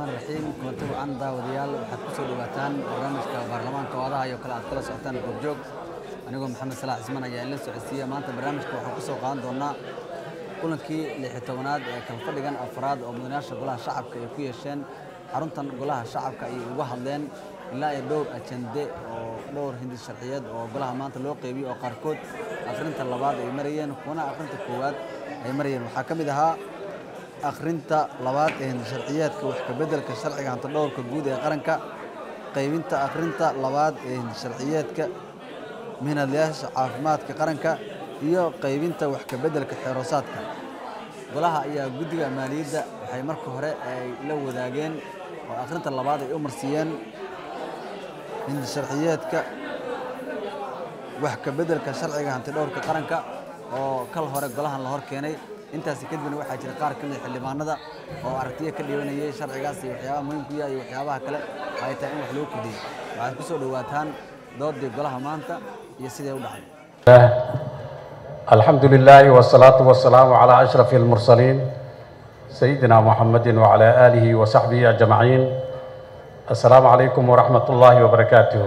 raxmaan raxiim kulanti wacan daawadayaal waxaad ku soo dhawaataan barnaamijka baarlamaanka oodaha iyo kale aad kala socotaan goobjoog anigoo maxamed salaax cismaan ayaa ila socodsiiya maanta barnaamijka waxaan ku soo qaadan doonaa kulankii lixi tobanaad ee kalfadhigan afraad oo mudanayaasha golaha shacabka ay ku yeesheen xaruntan golaha shacabka ayay uga hadleen ilaa iyo dhowr ajende oo dhowr hindi sharciyeed oo golaha maanta loo qeybiyo oo qaarkood akhrinta labaad ay marayeen kuwana akhrinta koowaad ay marayeen waxaa ka mid ahaa akhrinta labaad ee hindi sharciyeedka wax kabeddelka sharciga hantidhowrka guud ee qaranka qaybinta akhrinta labaad ee hindi sharciyeedka mihnadlayaasha caafimaadka qaranka iyo qaybinta wax kabeddelka xeeroosaadka golaha ayaa guddiga maaliyadda waxay marka hore ay la wadaageen oo akhrinta labaad ay u marsiiyeen hindi sharciyeedka wax kabeddelka sharciga hantidhowrka qaranka oo kal hore golahan la hor keenay intaasi kadibna waxaa jira qaar ka mid xildhibaanada oo aragtiyo ka dhibanayay sharcigaas iyo waxyaabaha muhiimku yahay iyo waxyaabaha kale ay tahay in wax lagu kordhiyey waxaad ku soo dhowaataan doodii golaha maanta iyo siday u dhacday الحمد لله والصلاة والسلام على أشرف المرسلين سيدنا محمد وعلى آله وصحبه أجمعين السلام عليكم ورحمة الله وبركاته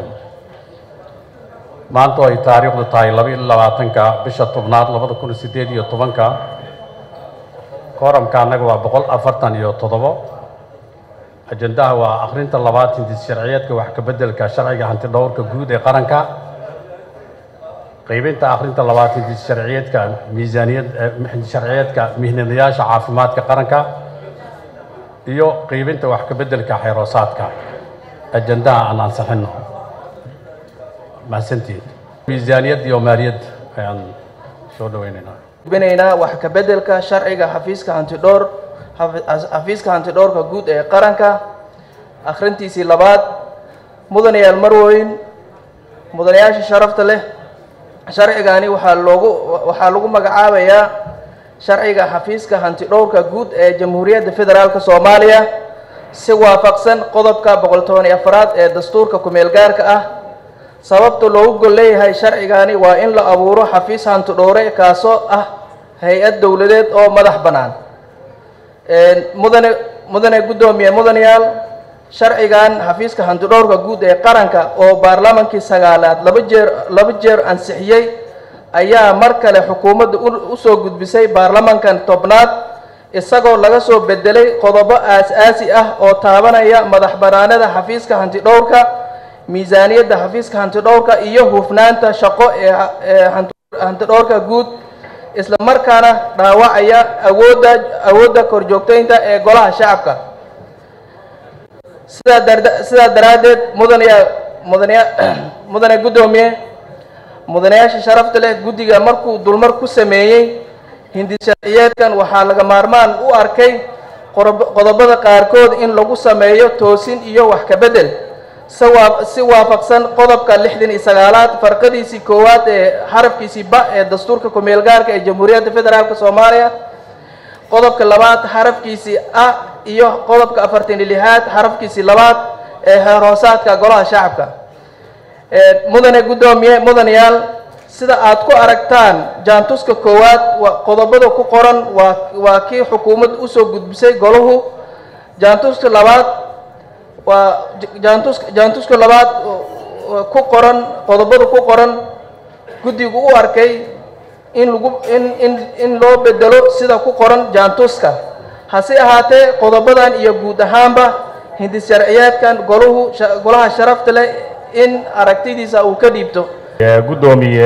maanta ay taariikhdu tahay laba iyo labaatanka bisha tobnaad labada kun iyo sideed iyo tobanka kooramka annaga waa boqol afartan iyo toddobo ajendaha waa akhrinta labaad hindis sharciyeedka wax kabeddelka sharciga hantidhowrka guud ee qaranka qaybinta akhrinta labaad hindis sharciyeedka miisaaniyad hindis sharciyeedka mihnadayaasha caafimaadka qaranka iyo qaybinta wax kabeddelka xeeroosaadka ajendaha aan ansixino mahadsantihiin miisaaniyad iyo maaliyad ayaan soo dhaweynaynaa gudbinaynaa wax ka beddelka sharciga xafiiska hantidhowr xafiiska hantidhowrka guud ee qaranka akhrintiisii labaad mudanayaal marweyn mudanayaasha sharafta leh sharcigani waxaa loogu waxaa lagu magacaabayaa sharciga xafiiska hantidhowrka guud ee jamhuuriyadda federaalka soomaaliya si waafaqsan qodobka boqol toban iyo afaraad ee dastuurka kumeel gaarka ah sababta loogu gol leeyahay sharcigani waa in la abuuro xafiis hantidhowre kaasoo ah hay-ad dowladeed oo madax bannaan mudane mudane guddoomiye mudanayaal sharcigan xafiiska hantidhowrka guud ee qaranka oo baarlamaankii sagaalaad laba jeer laba jeer ansixiyey ayaa mar kale xukuumadda usoo gudbisay baarlamankan tobnaad isagoo laga soo bedelay qodobo aas-aasi ah oo taabanaya madax bannaanada xafiiska hantidhowrka miisaaniyadda xafiiska hantidhowrka iyo hufnaanta shaqo ee hantidhowrka guud isla markaana dhaawacaya awoodda awoodda korjoogteynta ee golaha shacabka sidaa dar sidaa daraaddeed mudanaya mudanaya mudane guddoomiye mudanayaasha sharafta leh guddiga markuu dulmar ku sameeyey hindi sharciyeedkan waxaa laga maarmaan u arkay qodobada qaarkood in lagu sameeyo toosin iyo wax ka beddel si waafaqsan qodobka lixdan iyo sagaalaad farqadiisii koowaad ee xarafkiisii ba ee dastuurka kumeel gaarka ee jamhuuriyadda federaalk soomaaliya qodobka labaad xarafkiisii a iyo qodobka afartan iyo lixaad xarafkiisii labaad ee heer hoosaadka golaha shacabka mudane guddoomiye mudanayaal sida aad ku aragtaan jaantuska koowaad qodobada ku qoran waa waa kii xukuumad usoo gudbisay golahu jaantuska labaad waa jaantus jaantuska labaad ku qoran qodobada ku qoran guddigu u arkay in lagu in in in loo bedelo sida ku qoran jaantuska hase ahaatee qodobadan iyo guud ahaanba hindi sharciyeedkan golahu golaha sharafta leh in aragtidiisa uu ka dhiibto guddoomiye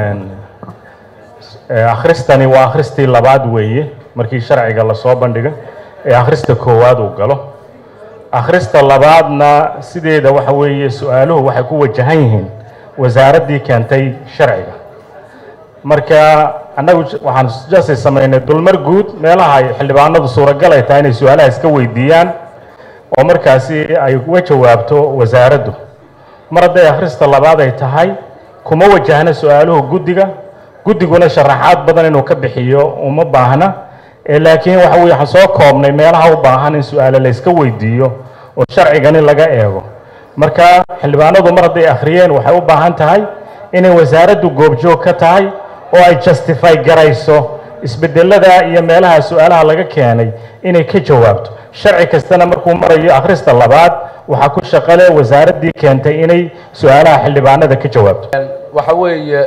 akhristani waa akhristii labaad weeye markii sharciga lasoo bandhiga ee akhrista koowaad uu galo akhrista labaadna sideeda waxa weeye su-aaluhu waxay ku wajahan yihiin wasaaraddii keentay sharciga marka annagu waxaan jasi samaynay dulmar guud meelaha ay xildhibaanadu suuragal ay tahay inay su-aalaha iska weydiiyaan oo markaasi ay uga jawaabto wasaaraddu mar hadday akhrista labaad ay tahay kuma wajahna su-aaluhu guddiga guddiguna sharaxaad badan inuu ka bixiyo uma baahna laakiin waxa weye waxaan soo koobnay meelaha u baahan in su-aale la yska weydiiyo oo sharcigani laga eego marka xildhibaanadu mar hadday akhriyeen waxay u baahan tahay inay wasaaraddu goobjoog ka tahay oo ay justify garayso isbedelada iyo meelaha su-aalaha laga keenay inay ka jawaabto sharci kastana markuu marayo akhrista labaad waxaa ku shaqale wasaaraddii keentay inay su-aalaha xildhibaanada ka jawaabto waxa weeye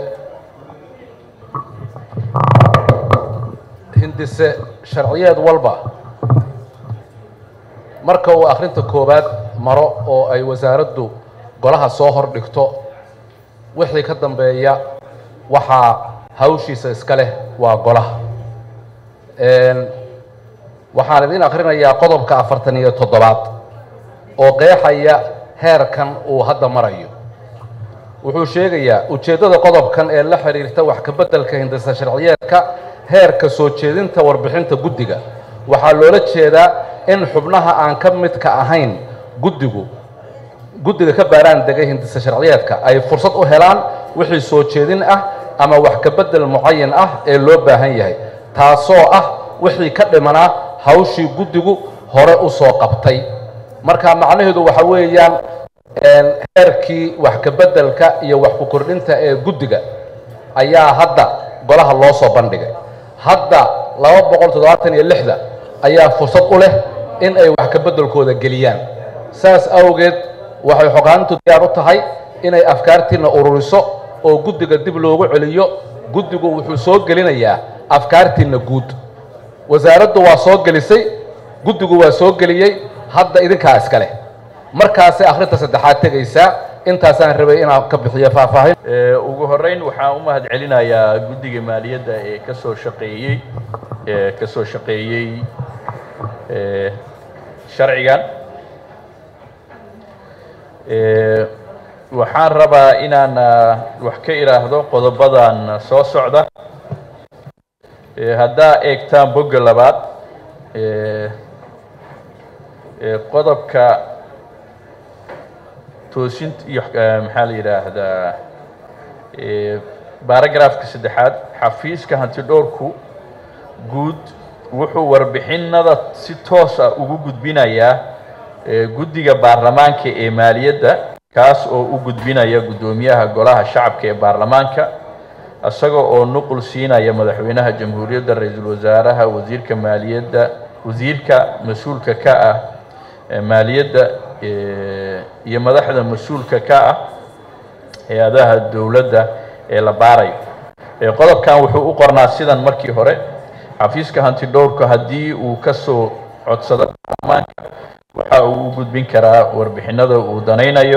hindise sharciyeed walba marka uu akhrinta koowaad maro oo ay wasaaraddu golaha soo hor dhigto wixii ka dambeeya waxaa hawshiisa iska leh waa golaha waxaan idin akhrinayaa qodobka afartan iyo toddobaad oo qeexaya heerkan uu hadda marayo wuxuu sheegayaa ujeeddada qodobkan ee la xidhiirta wax ka beddelka hindisa sharciyeedka heerka soo jeedinta warbixinta guddiga waxaa loola jeedaa in xubnaha aan ka midka ahayn guddigu guddiga ka baaraan degay hindisa sharciyeedka ay fursad u helaan wixii soo jeedin ah ama wax ka beddel mucayan ah ee loo baahan yahay taasoo ah wixii ka dhimanaa hawshii guddigu hore u soo qabtay marka macnaheedu waxa weeyaan heerkii wax ka beddelka iyo wax ku kordhinta ee guddiga ayaa hadda golaha loo soo bandhigay hadda laba boqol toddobaatan iyo lixda ayaa fursad u leh in ay wax ka beddelkooda geliyaan saas awgeed waxay xogaanintu diyaar u tahay inay afkaartiina ururiso oo guddiga dib loogu celiyo guddigu wuxuu soo gelinayaa afkaartiina guud wasaaraddu waa soo gelisay guddigu waa soo geliyey hadda idinkaa iska leh markaasay akhrinta saddexaad tegaysaa intaasaan rabay inaan ka bixiyo faahfaahin ugu horeyn waxaan u mahad celinayaa guddiga maaliyadda ee ka soo shaqeeyey ee ka soo shaqeeyey sharcigan waxaan rabaa inaan wax ka idhaahdo qodobadan soo socda haddaa eegtaan bogga labaad qodobka toosinta iyo maxaa la yidhaahdaa baaragraafka saddexaad xafiiska hantidhowrku guud wuxuu warbixinada si toos ah ugu gudbinayaa guddiga baarlamaanka ee maaliyadda kaas oo u gudbinaya guddoomiyaha golaha shacabka ee baarlamaanka isaga oo nuqul siinaya madaxweynaha jamhuuriyadda ra-iisul wasaaraha wasiirka maaliyadda wasiirka mas-uulka ka ah maaliyadda iyo madaxda mas-uulka ka ah hay-adaha dowladda ee la baarayo qodobkan wuxuu u qornaa sidan markii hore xafiiska hanti dhowrka haddii uu ka soo codsado baarlamaanka waxa uu u gudbin karaa warbixinada uu danaynayo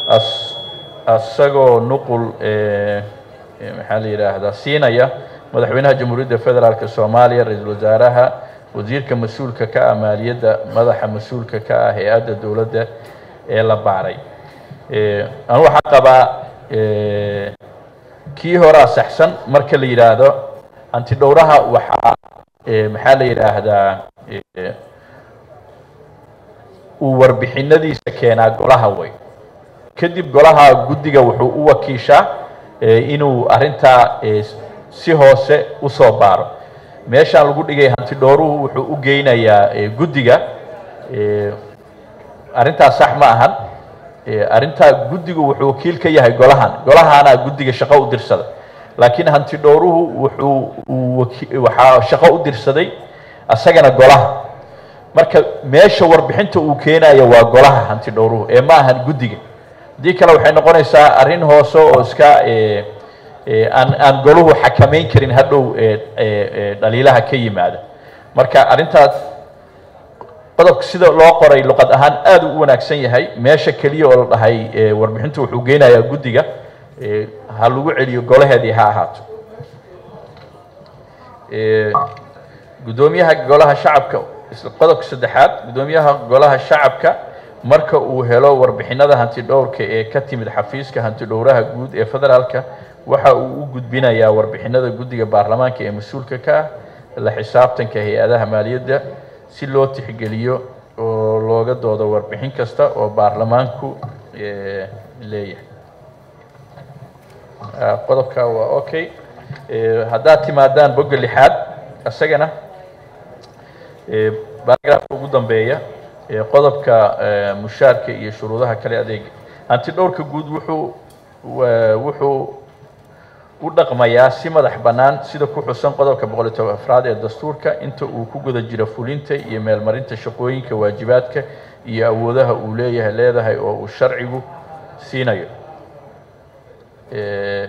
isagoo nuqul maxaa la yidhaahdaa siinaya madaxweynaha jamhuuriyadda federaalk soomaaliya ra-iisul wasaaraha wasiirka mas-uulka ka ah maaliyadda madaxa mas-uulka ka ah hay-adda dowladda ee la baaray anu waxaa qabaa kii horaa saxsan marka la yidhaahdo antidhowraha waxaa maxaa la yidhaahdaa uu warbixinadiisa keenaa golaha way kadib golaha guddiga wuxuu u wakiishaa inuu arrintaa si hoose usoo baaro meeshaan lagu dhigay hantidhooruhu wuxuu u geynayaa guddiga arrintaas sax ma ahan arrintaa guddigu wuxuu wakiil ka yahay golahan golahaana guddiga shaqo u dirsada laakiin hantidhooruhu wuxuu waxaa shaqo u dirsaday asagana golaha marka meesha warbixinta uu keenaya waa golaha hantidhowruhu ee ma ahan guddiga haddii kale waxay noqonaysaa arrin hoose oo iska aan aan goluhu xakamayn karin hadhow dhaliilaha ka yimaada marka arrintaas qodobka sida loo qoray luqad ahaan aad u wanaagsan yahay meesha keliya oo la dhahay warbixintu wuxuu geynayaa guddiga ha lagu celiyo golaheedii ha ahaato guddoomiyaha golaha shacabka qodobka saddexaad guddoomiyaha golaha shacabka marka uu helo warbixinada hanti dhowrka ee ka timid xafiiska hanti dhowraha guud ee federaalka waxa uu u gudbinayaa warbixinada guddiga baarlamaanka ee mas-uulka ka ah la xisaabtanka hay-adaha maaliyadda si loo tixgeliyo oo looga doodo warbixin kasta oo baarlamaanku leeyahay qodobka waa okay haddaad timaadaan bogga lixaad isagana baaragraafka ugu dambeeya qodobka mushaarka iyo shuruudaha kale adeega hanti dhowrka guud wuxuu wuxuu u dhaqmayaa si madax bannaan sida ku xusan qodobka boqol iyo toban afraad ee dastuurka inta uu ku guda jiro fulinta iyo meelmarinta shaqooyinka waajibaadka iyo awoodaha uu leeyahay leedahay oo uu sharcigu siinayo Eh,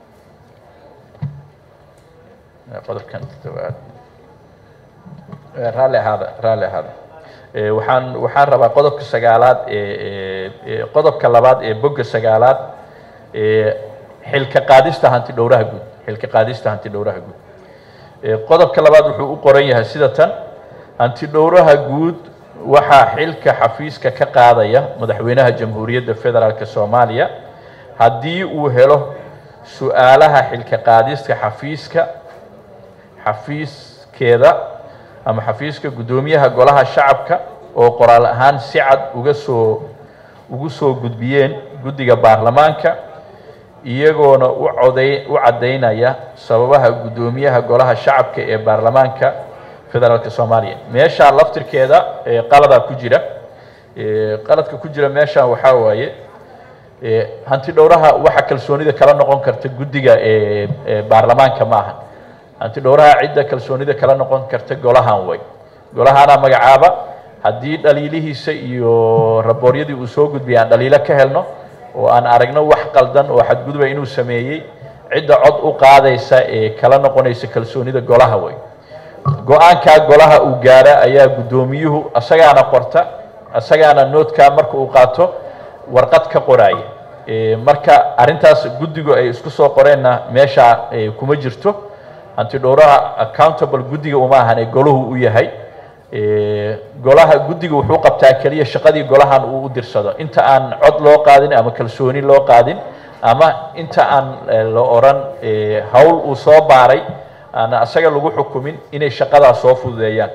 qodobkan toddobaad Eh, raalli ahaada raalli ahaada Eh, waxaan waxaan rabaa qodobka sagaalaad ee ee- ee qodobka labaad ee bogga sagaalaad ee xilka qaadista hanti dhowraha guud xilka qaadista hanti dhowraha guud Eh, qodobka labaad wuxuu u qoran yahay sida tan hanti dhowraha guud waxaa xilka xafiiska ka qaadaya madaxweynaha jamhuuriyadda federaalk soomaaliya haddii uu helo su-aalaha xilka qaadista xafiiska xafiiskeeda ama xafiiska guddoomiyaha golaha shacabka oo qoraal ahaan si cad uga soo ugu soo gudbiyeen guddiga baarlamaanka iyagoona u coday u caddaynaya sababaha guddoomiyaha golaha shacabka ee baarlamaanka federaalk soomaaliya meeshaa laftirkeeda ee qaladaa ku jira ee qaladka ku jira meeshaan waxaa waaye ee hanti dhowraha waxa kalsoonida kala noqon karta guddiga ee ee baarlamaanka ma aha hanti dhowraha cidda kalsoonida kala noqon karta golahan way golahaana magacaaba haddii dhaliilihiisa iyo rabooryadii uu soo gudbiyay aan dhaliilo ka helno oo aan aragno wax qaldan oo xadguduba inuu sameeyey cidda cod u qaadaysa ee kala noqonaysa kalsoonida golaha way go-aankaa golaha uu gaara ayaa guddoomiyuhu asagaana qorta asagaana noodkaa marka uu qaato warqad ka qoraya Eh, marka arrintaas guddigu ay isku soo qoreenna meesha eh, kuma jirto hanti dhowraha accountable guddiga uma ahan ee golahu u yahay Eh, golaha guddiga wuxuu qabtaa keliya shaqadii golahan uu u dirsado inta aan cod loo qaadin ama kalsooni loo qaadin ama inta aan eh, la oran eh, hawl uu soo baaray aan asaga lagu xukumin inay shaqadaas soo fududeeyaan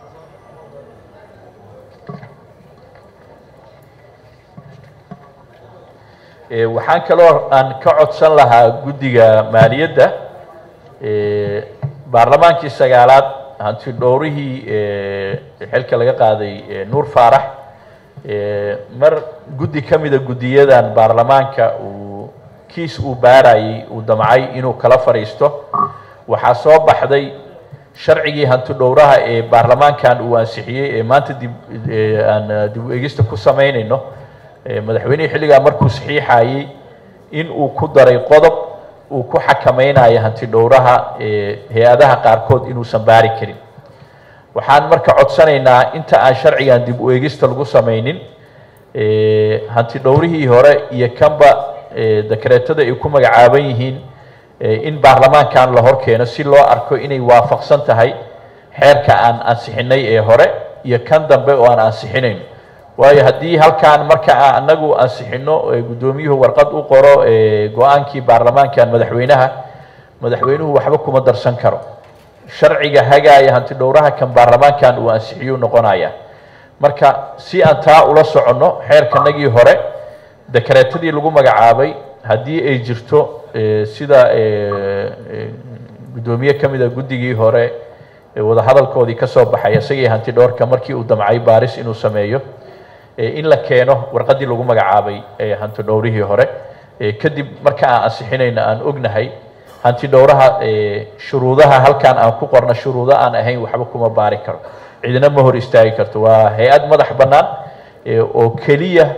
Eh, waxaan kaloo aan ka codsan lahaa guddiga maaliyadda eh, baarlamaankii sagaalaad hanti dhowrihii eh, xilka laga qaaday eh, nuur faarax eh, mar guddi ka mida guddiyadan baarlamaanka uu kiis uu baarayay uu damcay inuu kala fadhiisto waxaa soo baxday sharcigii hanti dhowraha ee baarlamaankan uu ansixiyey ee maanta dib eh, aan eh, dib u egista ku samaynayno Eh, madaxweynihii xilligaa markuu saxiixayey in uu ku daray qodob uu ku xakamaynayo hanti dhowraha eh, hay-adaha qaarkood inuusan baari karin waxaan marka codsanaynaa inta aan sharcigan dib u eegista lagu samaynin eh, hanti dhowrihii hore iyo kanba eh, dekreetada ay ku magacaaban yihiin eh, in baarlamaankan la hor keeno si loo arko inay waafaqsan tahay xeerka aan ansixinay ee hore iyo kan dambe oo aan ansixinayn waayo haddii halkaan marka aan anagu ansixino ee guddoomiyuhu warqad u qoro ee go-aankii baarlamaankan madaxweynaha madaxweynuhu waxba kuma darsan karo sharciga hagaaya hanti dhowraha kan baarlamaankan uu ansixiyuu noqonaya marka si aan taa ula soconno xeerkanagii hore dekreetadii lagu magacaabay haddii ay jirto eh, sida eh, eh, guddoomiye ka mida guddigii hore ee wadahadalkoodii ka soo baxay isagii hanti dhowrka markii uu damcay baaris inuu sameeyo eh, in la keeno warqaddii lagu magacaabay ee hanti dhowrihii hore Eh, kadib marka aan ansixinayna aan ognahay hanti dhowraha eh, shuruudaha halkaan aan ku qorno shuruudo aan ahayn waxba kuma baari karo cidina ma hor istaagi karto waa hay-ad madax bannaan eh, oo keliya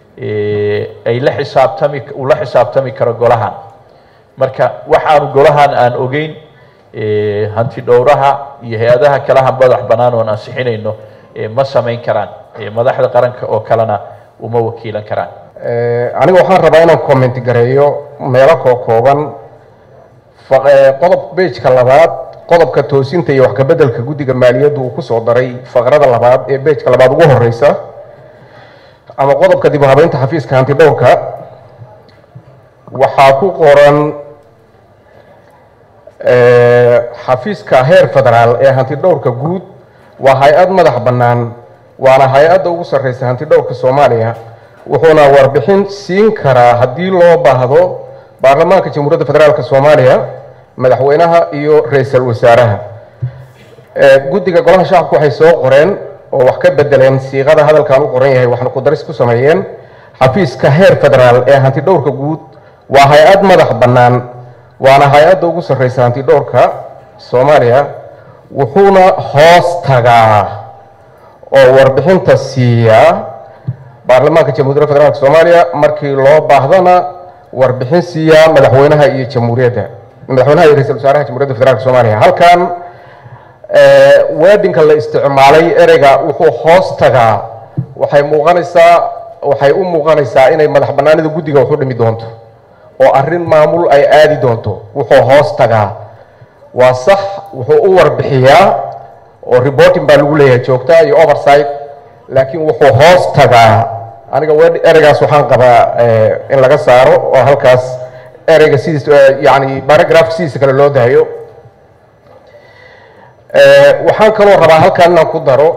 eh, ay la xisaabtami uu la xisaabtami karo golahan marka waxaanu golahan aan ogeyn eh, hanti dhowraha iyo hay-adaha kalaha madax bannaan oon ansixinayno eh, ma samayn karaan Eh, madaxda qaranka oo kalena uma wakiilan karaan Eh, aniga waxaan rabaa inaan comment gareeyo meelo koo kooban Fa- eh, qodob bejka labaad qodobka toosinta iyo wax ka beddelka guddiga maaliyaddu uu ku soo daray faqrada labaad ee bejka labaad ugu horeysa ama qodobka dib u habeynta xafiiska hanti dhowrka waxaa ku qoran eh, xafiiska heer federaal ee hanti dhowrka guud waa hay-ad madax bannaan waana hay-adda ugu sarreysa hanti dhowrka soomaaliya wuxuuna warbixin siin karaa haddii loo baahdo baarlamaanka jamhuuriyadda federaalk soomaaliya madaxweynaha iyo ra-iisul wasaaraha Eh, guddiga golaha shacabku waxay soo qoreen oo wax ka bedeleen siiqada hadalkan u qoran yahay waxna ku daris ku sameeyeen xafiiska heer federaal ee hanti dhowrka guud waa hay-ad madax bannaan waana hay-adda ugu sarreysa hanti dhowrka soomaaliya wuxuuna hoos tagaa oo warbixinta siiya baarlamaanka jamhuuriyadda federaalk soomaaliya markii loo baahdana warbixin siiya madaxweynaha iyo jamhuuriyadda madaxweynaha iyo ra-iisul wasaaraha jamhuuriyadda federaalk soomaaliya halkan weedinka la isticmaalay ereyga wuxuu hoos tagaa waxay muuqanaysaa waxay u muuqanaysaa inay madax bannaanida guddiga wax u dhimi doonto oo arrin maamul ay aadi doonto wuxuu hoos tagaa waa sax wuxuu u warbixiyaa oo reporting baa lagu leeyahay joogta iyo oversight laakiin wuxuu hoos tagaa aniga we ereygaas waxaan qabaa in laga saaro oo halkaas ereyga sidiis yani baragraph sidiisa kale loo dahayo waxaan kaloo rabaa halkaan inaan ku daro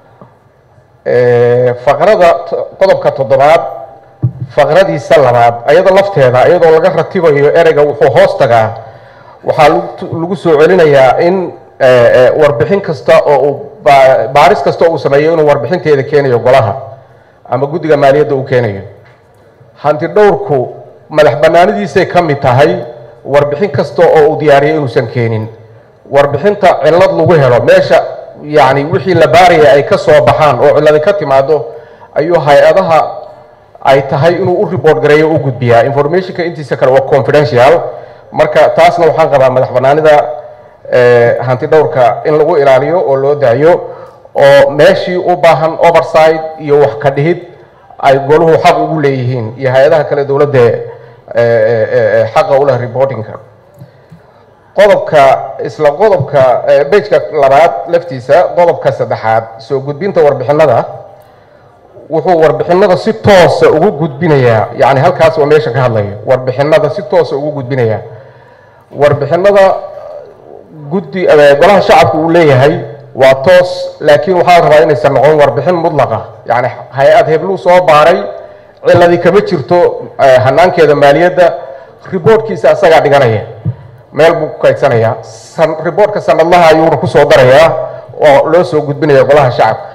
faqrada qodobka toddobaad faqradiisa labaad ayada lafteeda iyadoo laga ratibayo ereyga wuxuu hoos tagaa waxaa lagu soo celinayaa in warbixin kasta oo uu baaris kasta oo uu sameeyo inuu warbixinteeda keenayo golaha ama guddiga maaliyadda uu keenayo hanti dhowrku madax bannaanidiisay ka mid tahay warbixin kasta oo uu diyaariyo inuusan keenin warbixinta cillad lagu helo meesha yacni wixii la baaraya ay ka soo baxaan oo cilladi ka timaado ayuu hay-adaha ay tahay inuu u report gareeyo u gudbiyaa informationka intiisa kale waa confidential marka taasna waxaan qabaa madax bannaanida hanti dhowrka in lagu ilaaliyo oo loo daayo oo meeshii u baahan oversight iyo wax ka dhihid ay goluhu xaq ugu leeyihiin iyo hay-adaha kale dowladda xaqa u leh reportingka qodobka isla qodobka bejka labaad laftiisa qodobka saddexaad soo gudbinta warbixinada wuxuu warbixinada si toosa ugu gudbinayaa yani halkaas waa meesha ka hadlayo warbixinada si toosa ugu gudbinaya warbixinada guddi golaha shacabka uu leeyahay waa toos laakiin waxaa rabaa inaysan noqon warbixin mudlaqa yani hay-ad hebluu soo baaray ciladi kama jirto hanaankeeda maaliyadda riboortkiisa asagaa dhiganaya meel buu ku kaydsanaya riboortka sanadlaha ayuuna kusoo darayaa oo loo soo gudbinaya golaha shacabka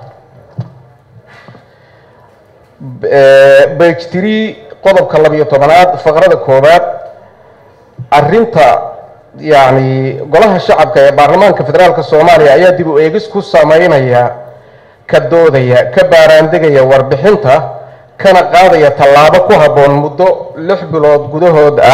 bage tree qodobka labiyo tobanaad faqrada koowaad arinta yani golaha shacabka ee baarlamaanka federaalka soomaaliya ayaa dib u eegis ku sameynaya ka doodaya ka baaraandegaya warbixinta kana qaadaya tallaabo ku habboon muddo lix bilood gudahood ah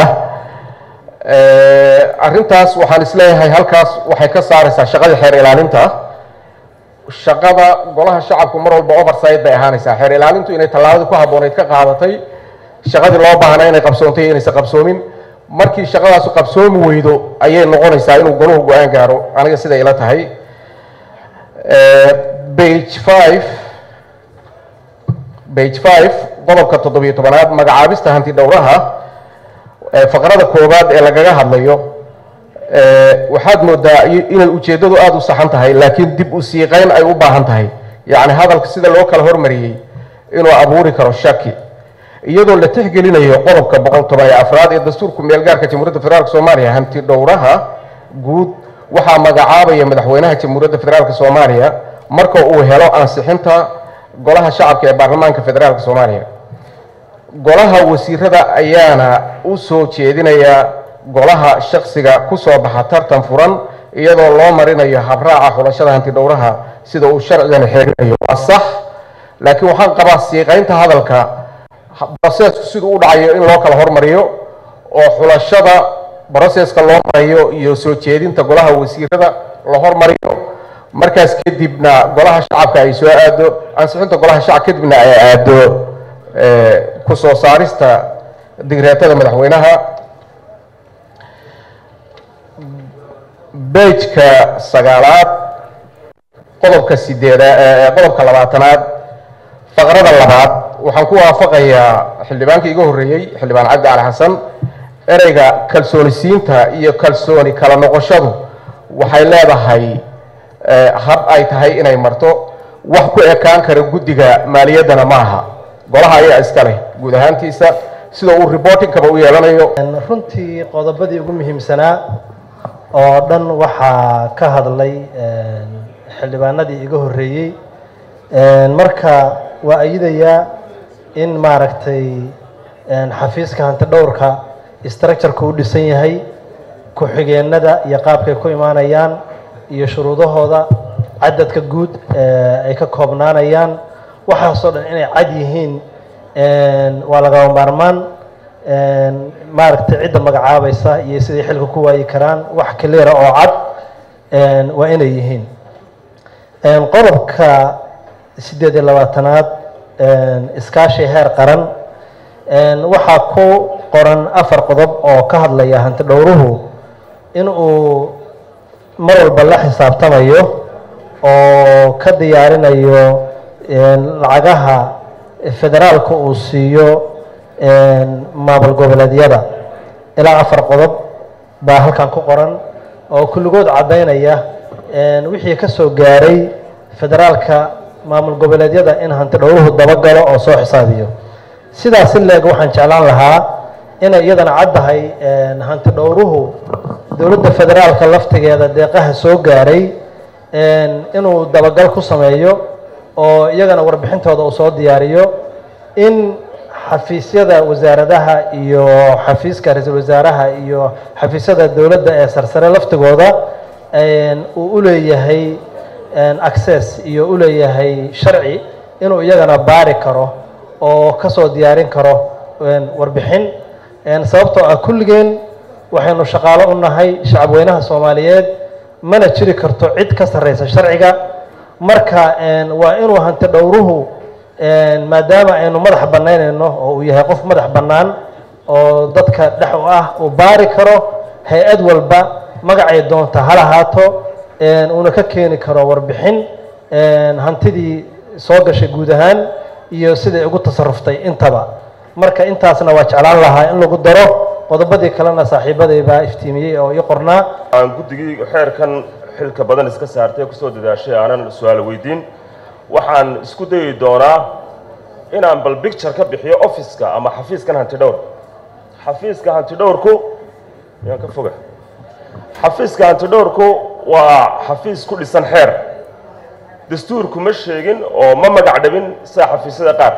arrintaas waxaan isleeyahay halkaas waxay ka saaraysaa shaqadii xeer ilaalinta shaqada golaha shacabku mar walba oversight bay ahaanaysaa xeer ilaalintu inay tallaabadii ku habboonayd ka qaadatay shaqadii loo baahnaa inay qabsoontay iyo inaysan qabsoomin markii shaqadaasu qabsoomi weydo ayay noqonaysaa inuu goluhu go-aan gaaro aniga siday ila tahay bage five bage five qodobka toddobiyo tobanaad magacaabista hanti dhowraha faqrada koowaad ee lagaga hadlayo waxaad moodaa inay ujeeddadu aada u saxan tahay laakiin dib u siiqeyn ay u baahan tahay yacni hadalka sida loo kala hormariyey inuu abuuri karo shaki iyadoo la tixgelinayo qodobka boqol toban iyo afraad ee dastuurku meelgaarka jamhuuriyadda federaalk soomaaliya hanti dhowraha guud waxaa magacaabaya madaxweynaha jamhuuriyadda federaalk soomaaliya marka uu helo ansixinta golaha shacabka ee baarlamaanka federaalk soomaaliya golaha wasiirada ayaana u soo jeedinaya golaha shaksiga ku soo baxa tartan furan iyadoo loo marinayo habraaca xulashada hanti dhowraha sida uu sharcigani xeerinayo waa sax laakiin waxaan qabaa siiqeynta hadalka brosesku siduu u dhacayo in loo kala hormariyo oo xulashada broseska loo marayo iyo soo jeedinta golaha wasiirada la hormariyo markaas kadibna golaha shacabka ay soo aado ansixinta golaha shacab kadibna ay aado ku soo saarista digreetada madaxweynaha bejka sagaalaad qodobka sideeda qodobka labaatanaad faqrada labaad waxaan ku waafaqayaa xildhibaankii iga horreeyey xildhibaan cabdi cali xasan ereyga kalsoonisiinta iyo kalsooni kala noqoshadu waxay leedahay hab ay tahay inay marto wax ku ekaan kara guddiga maaliyaddana ma aha golaha ayaa iska leh guud ahaantiisa sida uu reportingkaba u yeelanayo runtii qodobadii ugu muhiimsanaa oo dhan waxaa ka hadlay xildhibaanadii iga horreeyey marka waa ayidayaa in maaragtay xafiiska hanti dhowrka structureka u dhisan yahay ku-xigeenada iyo qaabkay ku imaanayaan iyo shuruudahooda cadadka guud ee ay ka koobnaanayaan waxaasoo dhan inay cad yihiin waa lagaba maarmaan maaragtay cidda magacaabaysa iyo siday xilka ku waayi karaan wax cleara oo cad waa inay yihiin qodobka siddeed iyo labaatanaad iskaashi heer qaran waxaa ku qoran afar qodob oo ka hadlaya hanti dhowruhu in uu mar walba la xisaabtamayo oo ka diyaarinayo lacagaha federaalka uu siiyo maamul goboleedyada ilaa afar qodob baa halkan ku qoran oo kulligood caddaynaya wixii ka soo gaaray federaalka maamul goboleedyada in hanti dhowruhu dabagalo oo soo xisaabiyo sidaas si leeg waxaan jeclaan lahaa inay iyadana caddahay hanti dhowruhu dowladda federaalka laftigeeda deeqaha soo gaaray inuu dabagal ku sameeyo oo iyagana warbixintooda uu soo diyaariyo in xafiisyada wasaaradaha iyo xafiiska ra-iisul wasaaraha iyo xafiisyada dowladda ee sarsare laftigooda uu u leeyahay access iyo u leeyahay sharci inuu iyagana baari karo oo ka soo diyaarin karo warbixin sababtoo ah kulligeen waxaynu shaqaalo u nahay shacabweynaha soomaaliyeed mana jiri karto cid ka sarreysa sharciga marka waa inuu hanti dhowruhu maadaama aynu madax bannaynayno oo uu yahay qof madax bannaan oo dadka dhex u ah uu baari karo hay-ad walba magacay doonta ha lahaato uuna ka keeni karo warbixin hantidii soo gashay guud ahaan iyo siday ugu tasaruftay intaba marka intaasna waa jeclaan lahaa in lagu daro qodobadii kalena saaxiibaday baa iftiimiyey oo ii qornaa aan guddigii xeerkan xilka badan iska saartay ee kusoo dadaashay aanan su-aal weydiin waxaan isku dayi doonaa inaan bal bicture ka bixiyo officeka ama xafiiskan hantidhowr xafiiska hantidhowrku yaan ka foga xafiiska hantidhowrku waa xafiis ku dhisan xeer dastuurku ma sheegin oo ma magac dhabin sida xafiisyada qaar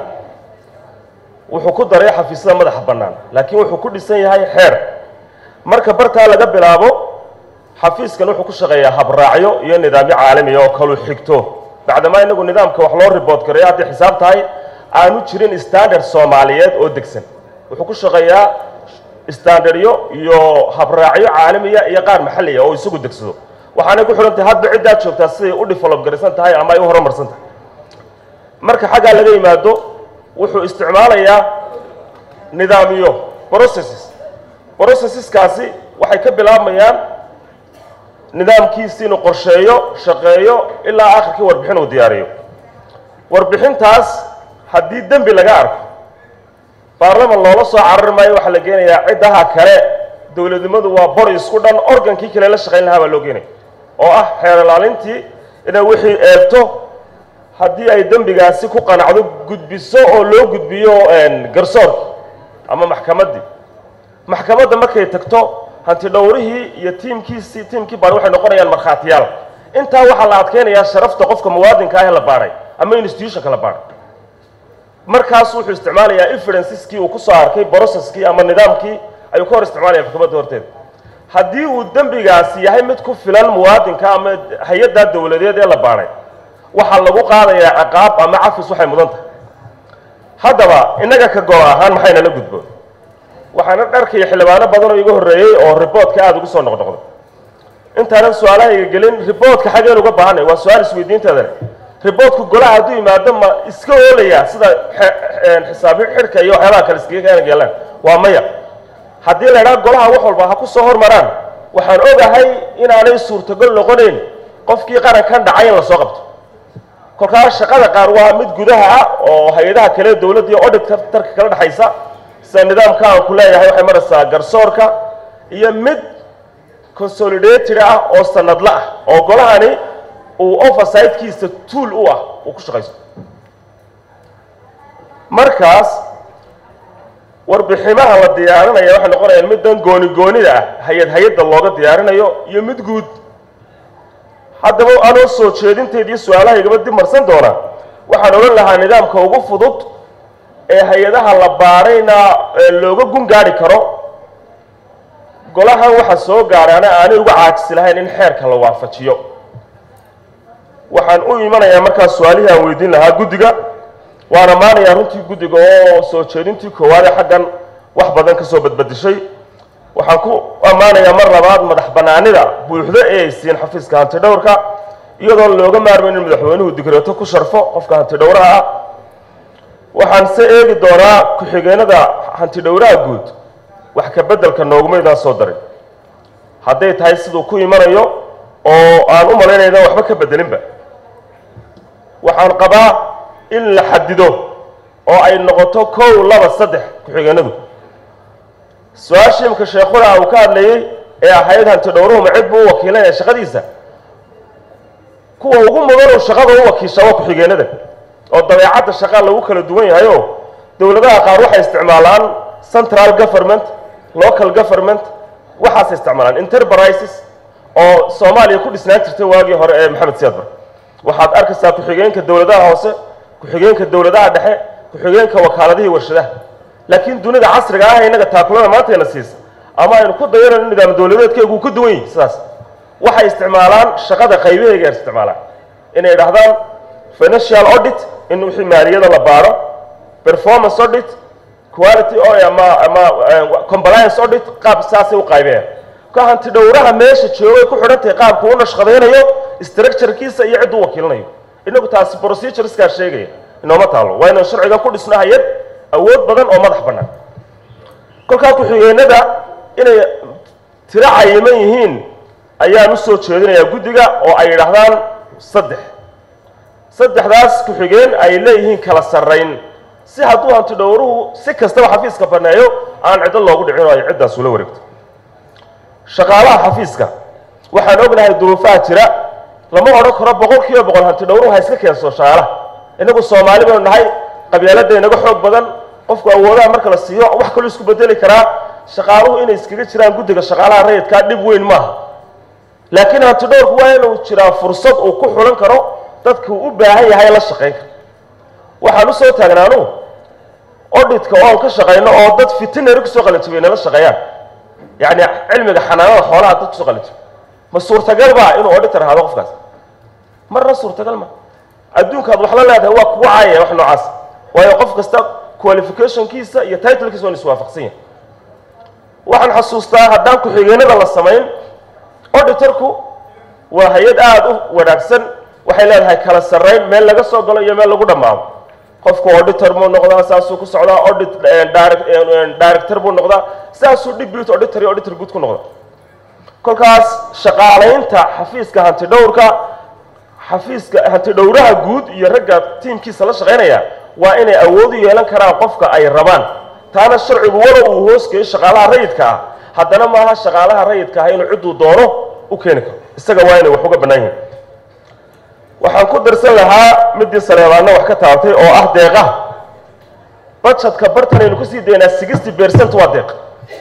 wuxuu ku daray xafiisyada madaxa bannaan laakiin wuxuu ku dhisan yahay xeer marka bartaa laga bilaabo xafiiskan wuxuu ku shaqeeyaa habraacyo iyo nidaamyo caalamiya oo kalu xigto bacdamaa inagu nidaamka wax loo ribood gareeyo hadday xisaab tahay aanu jirin standard soomaaliyeed oo degsan wuxuu ku shaqeeyaa standardyo iyo habraacyo caalamiya iyo qaar maxalliya oo isagu degsado waxaanay ku xidhan tahay hadba ciddaad joogtaa siday u develop garaysan tahay ama ay u horumarsan tahay marka xaggaa laga yimaado wuxuu isticmaalayaa nidaamyo processes processeskaasi waxay ka bilaabmayaan nidaamkiisi inuu qorsheeyo shaqeeyo ilaa akhirkii warbixin uu diyaariyo warbixintaas haddii dembi laga arko baarlaman loola soo carari maayo waxaa la geenayaa ciddaha kale dowladnimadu waa bor isku dhan organkii kale la shaqayn lahaa baa loo geenaya oo ah xeer ilaalintii inay wixii eegto haddii ay dembigaasi ku qanacdo gudbiso oo loo gudbiyo garsoorki ama maxkamaddii maxkamadda markay tagto hanti dhowrihii iyo tiimkiisii tiimkii baar waxay noqonayaan markhaatiyaal intaa waxaa la adkeynayaa sharafta qofka muwaadinka ah ee la baadhay ama institutionka la baadhay markaas wuxuu isticmaalayaa evidenceskii uu ku soo arkay processkii ama nidaamkii ayuu ka hor isticmaalaya maxkamadda horteeda haddii uu dembigaasi yahay mid ku filan muwaadinka ama hay-addaa dowladeed ee la baadhay waxaa lagu qaadayaa ciqaab ama cafis waxay mudan tahay haddaba innaga ka golo ahaan maxayna la gudboon waxaana dharkaya xildhibaano badan oo iga horreeyey oo riboodka aada ugu soo noqnoqday intaanan su-aalahayga gelin riboodka xageen uga baahanay waa su-aal isweydiinteeda leh riboodku golaha hadduu yimaado ma iska oolayaa sida xisaabi xidhka iyo waxyaabaha kale iskaga keena geelaan waa maya haddii la idhaha golaha wax walba ha ku soo hormaraan waxaan ogahay inaanay suurtagol noqonayn qofkii qarankan dhacay in la soo qabto kolkaas shaqada qaar waa mid gudaha ah oo hay-adaha kale dowladda iyo odhidka tarka kala dhexaysa sida nidaamka aan ku leeyahay waxay maraysaa garsoorka iyo mid consolidated ah oo sanadla ah oo golahani uu oversidekiisa tuol u ah uu ku shaqaysto markaas warbiximaha la diyaarinaya waxay noqonayaan middan gooni goonida ah hay-ad hay-adda looga diyaarinayo iyo mid guud haddaba anoo soo jeedinteed iyo su-aalahaygaba dib marsan doona waxaan odhan lahaa nidaamka ugu fudud ee hay-adaha la baarayna looga gun gaari karo golahan waxaa soo gaadhaana aanay uga caajisi lahayn in xeerka la waafajiyo waxaan u imanayaa markaas su-aalihii aan weydiin lahaa guddiga waan ammaanayaa runtii guddiga oo soo jeedintii koowaade xaggan wax badan ka soo badbadishay waxaan ku ammaanayaa mar labaad madax bannaanida buuxdo ee ay siiyeen xafiiska hantidhowrka iyadoon looga maarmayn in madaxweynuhu digreeto ku sharfo qofka hantidhowraha ah waxaan se eegi doonaa ku-xigeenada hantidhowraha guud wax ka beddelka noogumaydaan soo darin hadday tahay siduu ku imanayo oo aan u malaynayna waxba ka beddelinba waxaan qabaa in la xadido oo ay noqoto kow laba saddex ku-xigeenadu su-aashii imka sheekhuna uu ka hadlayey ee ahayd hantidhowruhuma cid buu u wakiilanaya shaqadiisa kuwa ugu mudan uu shaqada u wakiisha waa ku-xigeenada oo dabeecadda shaqaa lagu kala duwan yahay oo dowladaha qaar waxay isticmaalaan central government local government waxaasay isticmaalaan enterprises oo soomaaliya ku dhisnaan jirtay waagii hore ee maxamed siyaad bar waxaad arkaysaa ku-xigeenka dowladaha hoose ku-xigeenka dowladaha dhexe ku-xigeenka wakaaladihii warshadaha laakiin dunida casriga ah innaga taakulada maantayna siisa ama aynu ku dayanayno nidaam dowladeedkeegu uu ka duwan yahay sidaas waxay isticmaalaan shaqada qaybahayga ay isticmaalaan inay idhahdaan financial audit in wixii maaliyada la baaro performance audit quality ama ama compliance audit qaab saasay u qaybeen ka hanti dhowraha meesha joogay ku xidhan tahay qaabku u nashqadaynayo structurekiisa iyo cidduu wakiilanayo inagu taasi procedureskaa sheegaya inooma taalo waa inaan sharciga ku dhisno hay-ad awood badan oo madax bannaan kolkaa ku-xigeenada inay tiro cayiman yihiin ayaan u soo jeedinayaa guddiga oo ay yidhaahdaan saddex saddexdaas ku-xigeen ay leeyihiin kala sarrayn si hadduu hanti dhowruhu si kastaba xafiiska banneeyo aan ciddo loogu dhicin oo ay ciddaas ula wareegto shaqaalaha xafiiska waxaan ognahay duruufaha jira lama odhan karo boqol kiiba boqol hanti dhowruhu ha iska keenso shaqaalaha innagu soomaali baynu nahay qabyaaladda inaga xoog badan qofku awoodaha marka la siiyo wax kaloo isku bedeli karaa shaqaaluhu inay iskaga jiraan guddiga shaqaalaha rayidkaa dhib weyn maaha laakiin hanti dhowrku waa inuu jiraa fursad uu ku xulan karo dadku u baahan yahay la shaqayn karo waxaan u soo taagnaanu auditka oo aan ka shaqayno oo dad fitinary kusoo qalinjabay nala shaqeeyaan yacni cilmiga xanaanada xoolaha dad kusoo qalinjabay ma suurtagal baa inuu auditor ahaado qofkaas marna suurtagal ma adduunkaad wax la leedahay waa kugu caayaya wax noocaas waayo qof kasta qualificationkiisa iyo titlekiisa waan iswaafaqsan yahay waxaan xasuustaa haddaan ku-xigeenada la samayn auditorku waa hay-ad aada u wanaagsan waxay leedahay kala sarrayn meel laga soo galo iyo meel lagu dhammaado qofku auditor buu noqdaa saasuu ku socdaa audit director buu noqdaa saasuu deputy auditor iyo auditor guud ku noqda kolkaas shaqaalaynta xafiiska hantidhowrka xafiiska hantidhowraha guud iyo ragga tiimkiisa la shaqaynaya waa inay awood u yeelan karaan qofka ay rabaan taana sharcigu walow uu hoosgeeyo shaqaalaha rayidka ah haddana maaha shaqaalaha rayidka ah inuu cidduu doono u keeni karo isaga waa inay wax uga bannaan yihin waxaan ku darsan lahaa midii saleebaanna wax ka taabatay oo ah deeqaha budgetka bartan aynu kusii daynaa sixty percent waa deeq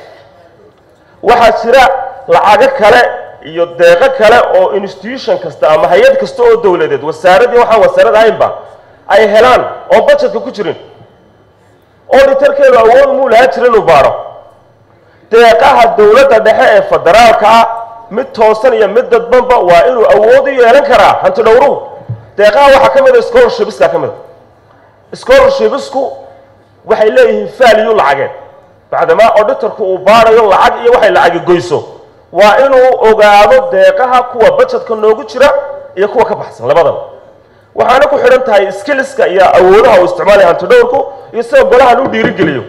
waxaa jira lacago kale iyo deeqo kale oo institution kasta ama hay-ad kasta oo dowladeed wasaaradii waxaan wasaarad ahaynba ay helaan oo budgetka ku jirin auditorkeedu awood muu lahaa jira inuu baaro deeqaha dowladda dhexe ee federaalka ah mid toosan iyo mid dadbanba waa inuu awood u yeelan karaa hanti dhowruhu deeqaha waxaa ka mid a scholarshipska ka mid a scholarshipsku waxay leeyihiin value lacageed bacdamaa auditorku uu baarayo lacag iyo waxay lacagi goyso waa inuu ogaado deeqaha kuwa budgetka noogu jira iyo kuwa ka baxsan labadaba waxaana ku xidhan tahay skillska iyo awoodaha uu isticmaalaya hanti dhowrku iyo sida golahan u dhiirigeliyo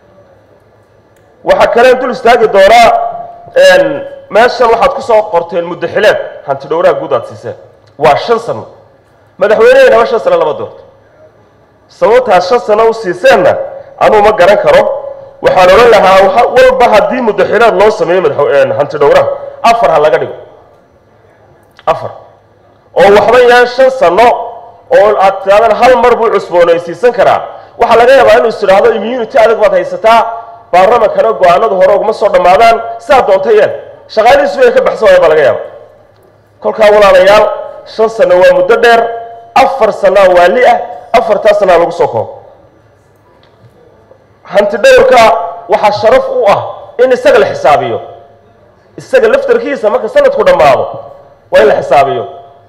waxaa kaleen dul istaagi doonaa meeshan waxaad ku soo qorteen muddaxileed hanti dhowraha guud aad siiseen waa shan sano madaxweyneheynaba shan sano lama doorto sababtaas shan sano u siiseenna anuu ma garan karo waxaan odhan lahaa walba haddii muddaxileed loo sameeyo madax hanti dhowraha afar ha laga dhigo afar oo waxba yaan shan sano oo aad tidhahdaan hal mar buu cusboonaysiisan karaa waxaa laga yaabaa inuu is tidhaahdo immunity adag baad haysataa baarlamankana go-aanadu hore uguma soo dhammaadaan sidaa doonta yeel shaqaalihiisu bay ka baxsan waaya baa laga yaaba kolkaa walaalayaal shan sano waa muddo dheer afar sanaa waali ah afartaa sanaa lagu soo koobo hanti dhowrka waxaa sharaf u ah in isaga la xisaabiyo isaga laftarkiisa marka sanadku dhammaado waa in la xisaabiyo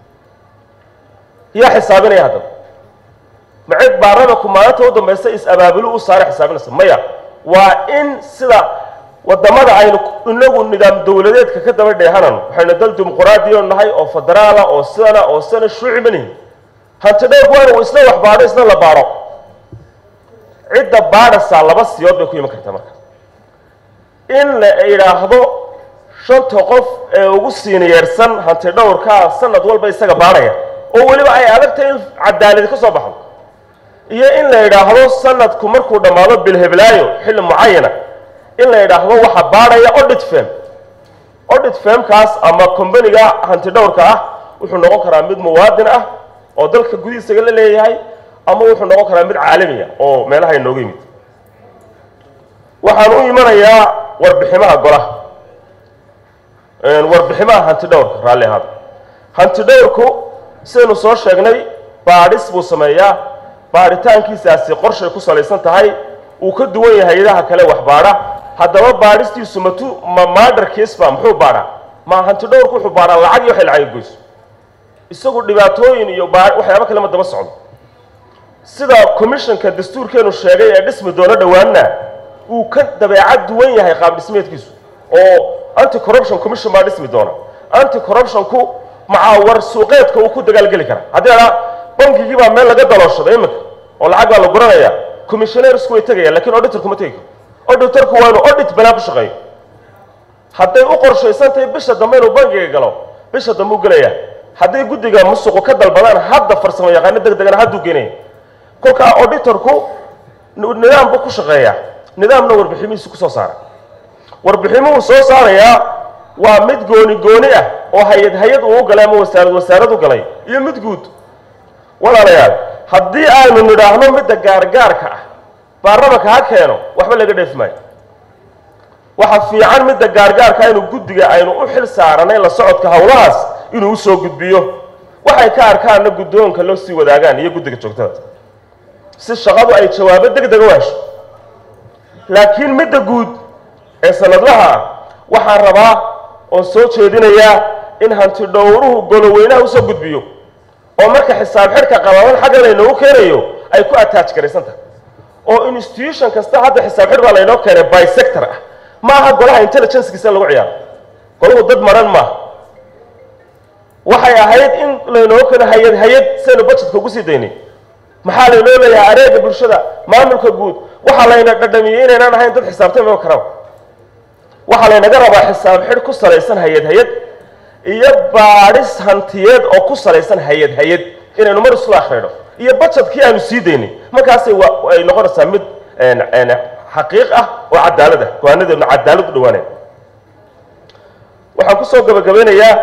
yaa xisaabinaya haddaba macid baarlamanku maalinta u dambaysa is-abaabulo u saara xisaabinaysa maya waa in sida wadamada aynu inagu nidaam dowladeedka ka daba dheehanano waxaynu dal dimuquraadiyo nahay oo federaala oo sidana oo sidana shuuci manihin hanti dhowrku waa inuu isna wax baadho isna la baadho cidda baadhasaa laba siyood bay ku iman kartaa marka in la idhaahdo shanta qof ee ugu siiniyeersan hanti dhowrkaa sanad walba isaga baadhaya oo weliba ay adagtahay in cadaaladi ka soo baxdo iyo in la idhaahdo sanadku markuu dhammaado bilheblaayo xilli mucayana in la idhaahdo waxa baadhaya audit firm audit firmkaas ama combaniga hanti dhowrka ah wuxuu noqon karaa mid muwaadin ah oo dalka gudihiisaga la leeyahay ama wuxuu noqon karaa mid caalami ah oo meelaha inooga yimid waxaan u imanayaa warbiximaha golaha warbiximaha hanti dhowrka raalli ahaada hanti dhowrku sidaynu soo sheegnay baadhis buu sameeyaa baadhitaankiisaasi qorshay ku salaysan tahay uu ka duwan yahay hay-adaha kale wax baadha haddaba baadhistiisu matu ma maadarkiisba muxuu baadhaa ma hanti dhowrku wuxuu baadhaa lacag iyo waxay lacag goyso isagu dhibaatooyin iyo baa waxyaabo kale ma daba socdo sida commissionka dastuurkeenu sheegay ee dhismi doono dhowaanna uu ka dabeecad duwan yahay qaab dhismeedkiisu oo anti corruption commission baa dhismi doona anti corruptionku macaawar suuqeedka uu ku dagaalgeli kara haddii adhaa bankigii baa meel laga dalooshaday iminka oo lacag baa la guranaya commissioneersku way tegayaan lakin auditorku ma tegi karo auditorku waa inuu audit banaan ku shaqeeyo hadday u qorshaysan tahay bisha dambe inuu bankiga galo bisha dambe u gelaya hadday guddiga musuqu ka dalbadaan hadda farsamo yaqaano deg degana hadduu geenaya kolkaa auditorku nidaam buu ku shaqeeyaa nidaamna warbiximihiisu ku soo saara warbiximuhu soo saarayaa waa mid gooni gooni ah oo hay-ad hay-ad uu galay ama wasaarad wasaarad u galay iyo mid guud walaalayaal haddii aynu nidhaahno midda gaargaarka ah baarlamanka ha keeno waxba laga dheefi maayo waxa fiican midda gaargaarka inuu guddiga aynu u xil saaranay la socodka howlahaas inuu usoo gudbiyo waxay ka arkaanna guddoonka loo sii wadaagaan iyo guddiga joogtada si shaqadu ay jawaabo deg dega u hesho laakiin midda guud ee sanadlaha ah waxaan rabaa oon soo jeedinayaa in hanti dhowruhu goloweynaha usoo gudbiyo oo marka xisaab xidhka qababan xagga laynoogu keenayo ay ku attach garaysan tahay oo institution kasta hadda xisaab xidh baa laynoo keenay by sector ah ma aha golaha intelligencekiisa lagu ciyaaro golahu dad maran maaha waxay ahayd in laynoo keeno hay-ad hay-ad saynu budgetka ugu sii daynay maxaa laynoo leeyahay areega bulshada maamulka guud waxaa layna dhadhamiyey inaynaan ahayn dad xisaabtami karaba waxaa laynaga rabaa xisaab xidh ku salaysan hay-ad hay-ad iyo baadhis hantiyeed oo ku salaysan hay-ad hay-ad inaynu mar isla akhrino iyo budgetkii aanu sii daynay markaasay wa ay noqonaysaa mid xaqiiq ah oo cadaalad ah go-aanadeedna cadaalad u dhawaanaya waxaan kusoo gabagabeynayaa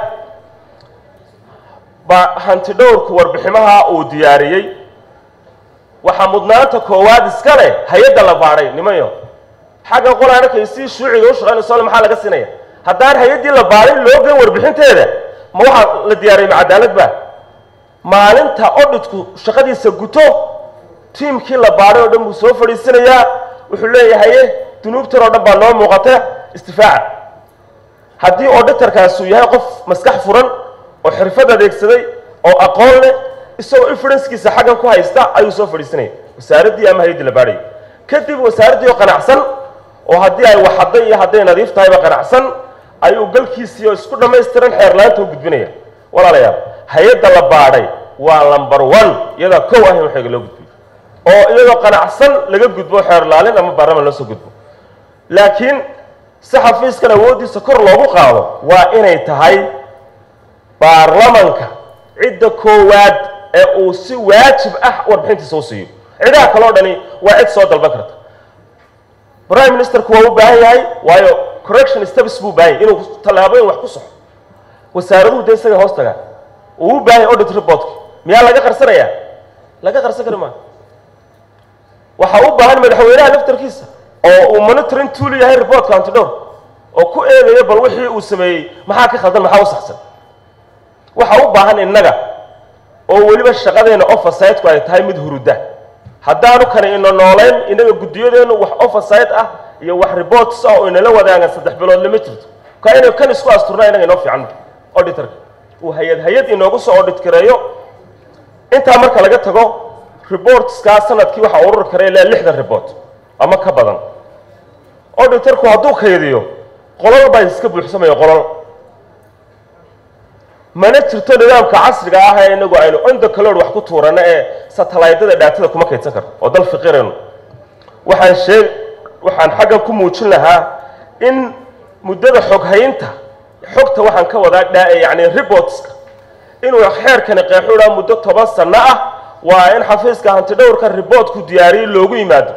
ba hanti dhowrku warbiximaha uu diyaariyey waxaa mudnaanta koowaad iska leh hay-adda la baadhay nimanyo xaggan qol aan arkay si shuuciga u shaqaynayso le maxaa laga siinaya haddaan hay-addii la baadhay loo geyn warbixinteeda ma waxaa la diyaariyay ma cadaalad ba maalinta odhitku shaqadiisa guto tiimkii la baadhay oo dhan buu soo fadhiisanayaa wuxuu leeyahaye dunuubtan oo dhan baa noo muuqata istifaaca haddii auditorkaasi uu yahay qof maskax furan oo xirfad adeegsaday oo aqoon leh isagoo infurenskiisa xaggan ku haysta ayuu soo fadhiisanaya wasaaraddii ama hay-addii la baadhayay kadib wasaaraddii oo qanacsan oo haddii ay waxadday iyo hadday nadiif tahayba qanacsan ayuu galkiisii oo isku dhammaystiran xeerlaanta u gudbinaya walaalayaal hay-adda la baadhay waa number one iyadaa kow ah in waxayga loo gudbiyo oo iyadoo qanacsan laga gudbo xeerlaalin ama baarlaman loo soo gudbo laakiin si xafiiskan awooddiisa kor loogu qaado waa inay tahay baarlamanka cidda koowaad ee uu si waajib ah warbixintiisa u siiyo cidaha kaleo dhani waa cid soo dalban karta prime ministerku waa u baahan yahay waayo correction steps buu baahan yahay inuu tallaabooyin wax ku soxo wasaaraduhu dee isaga hoos tagaan uu u baahan yahay audit reportka miyaa laga qarsanayaa laga qarsan kari maa waxaa u baahan madaxweynaha laftarkiisa oo uu monitoring tool yahay reportka antidhowr oo ku eegayo bal wixii uu sameeyey maxaa ka khaldan maxaa u saxsan waxaa u baahan innaga oo weliba shaqadeena oversideku ay tahay mid huruda haddaanu kani ina noolayn innaga guddiyadeennu wax overside ah iyo wax reports ah oo inala wadaagan saddex bilood lama jirto ka inay kan isku asturnaa inaga inoo fiican auditorka uu hay-ad hay-ad inoogu soo audit gareeyo intaa marka laga tago reportskaa sanadkii waxaa ururi kara ilaa lixdan report ama ka badan auditorku hadduu kaydiyo qolal baa iska buuxsamaya qolal mana jirto nidaamka casriga ah ee inagu aynu onda calood wax ku tuurano ee satalaydada dhaatada kuma kaydsan karno oo dal fiqirayno waxaan sheeg waxaan xaggan ku muujin lahaa in muddada xoghaynta xogta waxaan ka wadaa dha yacni reportska inuu xeerkani qeexuudhaa muddo toban sanno ah waa in xafiiska hantidhowrka reportku diyaariyey loogu yimaado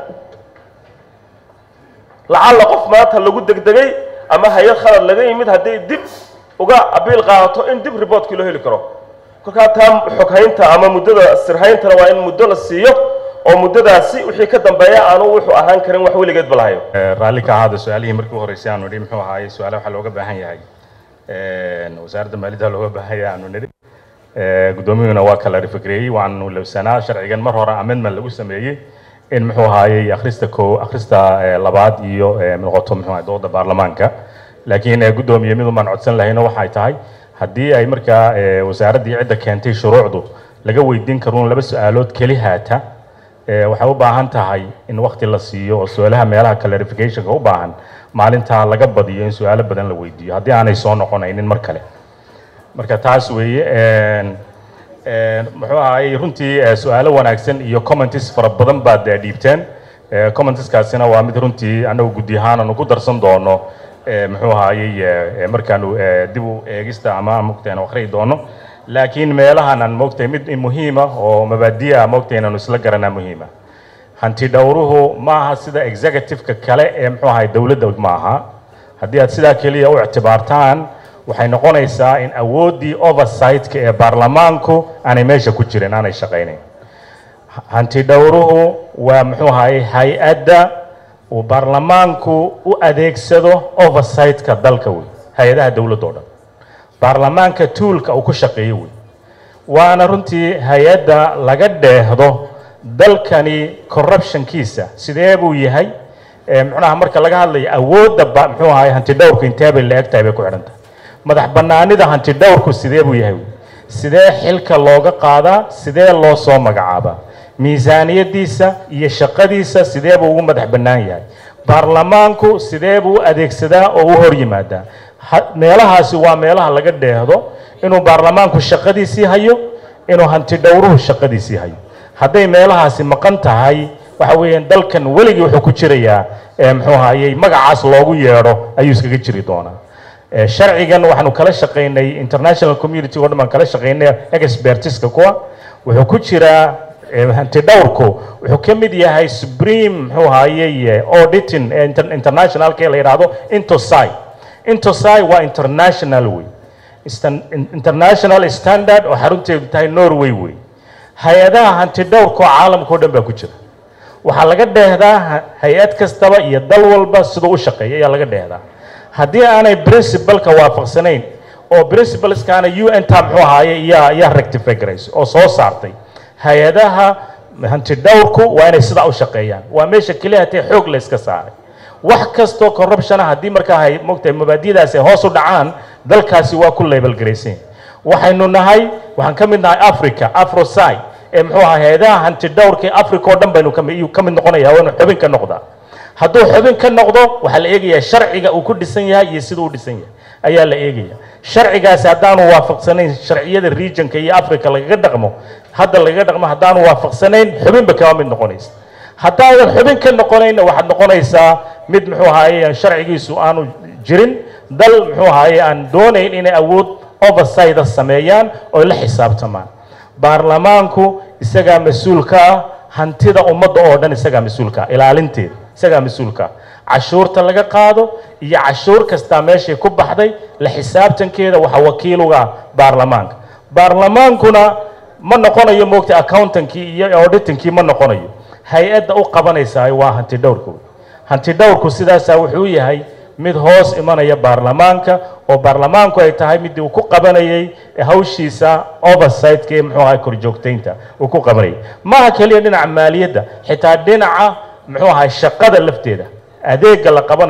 lacalla qof maanta lagu degdegay ama hay-ad khalad laga yimid hadday dib uga abiil qaadato in dib reportkii loo heli karo kolkaa taa xoghaynta ama muddada sirhayntana waa in muddo la siiyo oo muddadaasi wixii ka dambeeya aanu wuxuu ahaan karin wax weligeedba lahayo raalli ka ahaada su-aalihii markii u horreysay aanu nidhi muxuu ahaayey su-aalaha waxaa looga baahan yahay wasaaradda maaliyadda looga baahan yahay aanu nidhi guddoomiyuhuna waa kala rifikreeyey waanu lowsanaa sharcigan mar hore amendment lagu sameeyey in muxuu ahaayey akhrista ko akhrista labaad iyo noqoto muxuu ahay dooda baarlamaanka laakiin guddoomiye midun baan codsan lahayno waxay tahay haddii ay markaa wasaaraddii cidda keentay shuruucdu laga weydiin karuun laba su-aalood keli haata waxay u baahan tahay in wakti la siiyo oo su-aalaha meelaha clarificationka u baahan maalintaa laga badiyo in su-aalo badan la weydiiyo haddii aanay soo noqonaynin mar kale marka taas weeye muxuu ahaayey runtii su-aalo wanaagsan iyo commenties fara badan baad dhiibteen commenteskaasina waa mid runtii annagu guddi ahaan aanu ku darsan doono muxuu ahaayey markaanu dib u eegista ama mogtayn akhriyi doono laakiin meelahan aan moogtahay mid muhiima oo mabaadi'a moogtahay inaanu isla garanaa muhiima hanti dhowruhu ma aha sida executive-ka kale ee muxuu ahay dowladda ma aha haddii aad sidaa keliya u ictibaartaan waxay noqonaysaa in awooddii oversight-ka ee baarlamaanku aanay meesha ku jirin aanay shaqaynayn hanti dhowruhu waa muxuu ahaye hay-adda uu baarlamaanku u adeegsado oversight-ka dalka wey hay-adaha dowladda o dhan baarlamaanka tuulka uu ku shaqeeyo wey waana runtii hay-adda laga dheehdo dalkani corruptionkiisa sidee buu yahay muxunaha marka laga hadlayo awoodda muxuu ahaye hanti dhowrku intee bay la eg tahay bay ku xidhan tahay madax bannaanida hanti dhowrku sidee buu yahay sidee xilka looga qaadaa sidee loo soo magacaabaa miisaaniyadiisa iyo shaqadiisa sidee buu ugu madax bannaan yahay baarlamaanku sidee buu u adeegsadaa oo u hor yimaadaa meelahaasi waa meelaha laga dheehdo inuu baarlamaanku shaqadiisii hayo inuu hanti dhowruhu shaqadiisii hayo hadday meelahaasi maqan tahay waxa weeyaan dalkan weligii wuxuu ku jirayaa muxuu ahayey magacaas loogu yeedho ayuu iskaga jiri doonaa sharcigan waxaanu kala shaqaynay international community oo dhan baan kala shaqaynay expertiska kuwa wuxuu ku jiraa hanti dhowrku wuxuu ka mid yahay supreme muxuu ahayey auditing internationalka la yidhaahdo intosai intosai waa international wey international standard oo xarunteedu tahay norway wey hay-adaha hanti dhowrka oo caalamka o dhan baa ku jira waxaa laga dheehdaa hay-ad kastaba iyo dal walba siduu u shaqeeya ayaa laga dheehdaa haddii aanay principalka waafaqsanayn oo principalskaana u n ta muxuu ahaaye yaa yaa rectify garayso oo soo saartay hay-adaha hanti dhowrku waa inay sidaa u shaqeeyaan waa meesha keliya hatee xoog la iska saaray wax kastoo corruptiona haddii markaa hay mogtahay mabaadidaasi ay hoos u dhacaan dalkaasi waa ku label garaysan waxaynu nahay waxaan ka mid nahay africa afrosai ee muxuu ahaa hay-adaha hanti dhowrka ee africa oo dhan baynu kami ka mid noqonaya waa inu xubin ka noqdaa hadduu xubin ka noqdo waxaa la eegayaa sharciga uu ku dhisan yahay iyo siduu u dhisan yahay ayaa la eegaya sharcigaasi haddaanu waafaqsanayn sharciyada regionka iyo africa lagaga dhaqmo hadda lagaga dhaqmo haddaanu waafaqsanayn xubinba kama mid noqonaysa haddaadan xubin ka noqonayna waxaad noqonaysaa mid muxuu ahaaye sharcigiisu aanu jirin dal muxuu ahaaye aan doonayn inay awood oversida sameeyaan oo la xisaabtamaan baarlamaanku isagaa mas-uulka ah hantida ummadda oo dhan isagaa mas-uulka ah ilaalinteeda isagaa mas-uulka ah cashuurta laga qaado iyo cashuur kastaa meeshay ku baxday la xisaabtankeeda waxaa wakiiluga ah baarlamaanka baarlamaankuna ma noqonayo moogta accountankii iyo auditingkii ma noqonayo hay-adda u qabanaysaa waa hanti dhowrka hanti dhowrku sidaasaa wuxuu yahay mid hoos imanaya baarlamaanka oo baarlamaanku ay tahay midii uu ku qabanayay hawshiisa oversight-ka ee muxuu ahay korjoogtaynta uu ku qabanayay maaha keliya dhinaca maaliyadda xitaa dhinaca muxuu ahay shaqada lafteeda adeega la qabanayo